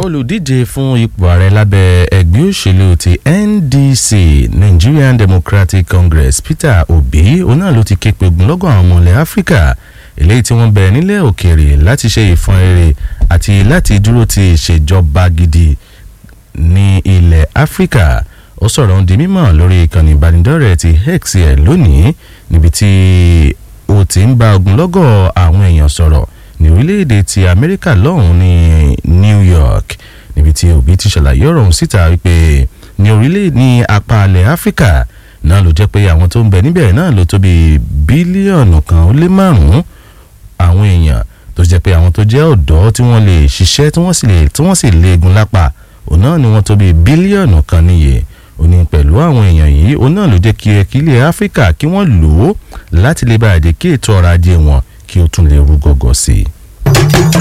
olùdíje fún ipò ààrẹ lábẹ́ ẹgbẹ́ òṣèlú ti NDC Nigerian Democratic Congress Peter Obi òun náà ló ti ké pe ogunlọ́gọ̀ àwọn ọmọ ilẹ̀ Áfíríkà eléyìí tí wọ́n bẹ nílẹ̀ òkèèrè láti ṣe ìfọn rere àti láti dúró ti ìṣèjọba gidi ní ilẹ̀ Áfíríkà ó sọ̀rọ̀ ohun di mímọ̀ lórí ìkànnì ìbánidọ́rẹ̀ẹ́ ti X ẹ̀ lónìí níbi tí ó ti ń bá ogunlọ́gọ̀ àwọn èèyàn sọ̀rọ̀ ní orílẹ̀-èdè ti Amẹ́ríkà lọ́hùn ní New York níbi tí Obi ti ṣàlàyé ọ̀rọ̀ ọ̀hún síta wípé ní orílẹ̀ ní apá alẹ̀ Áfíríkà náà ló jẹ́ pé àwọn tó ń bẹ níbẹ̀ náà ló tó bí bílíọ̀nù kan ó lé márùn-ún àwọn èèyàn tó jẹ́ pé àwọn tó jẹ́ ọ̀dọ́ tí wọ́n lè ṣiṣẹ́ tí wọ́n sì lè tí wọ́n sì léegun lápá òun náà ni wọ́n tó bí bílíọ̀nù kan níye ó ní pẹ̀lú àwọn èèyàn yìí òun náà ló jẹ́ kí ẹ̀kílẹ̀ Áfíríkà kí wọ́n lò ó láti lè bá àdé kí ètò ọrọ̀ ajé wọn kí ó tún lè rú gọ́gọ́ sí i.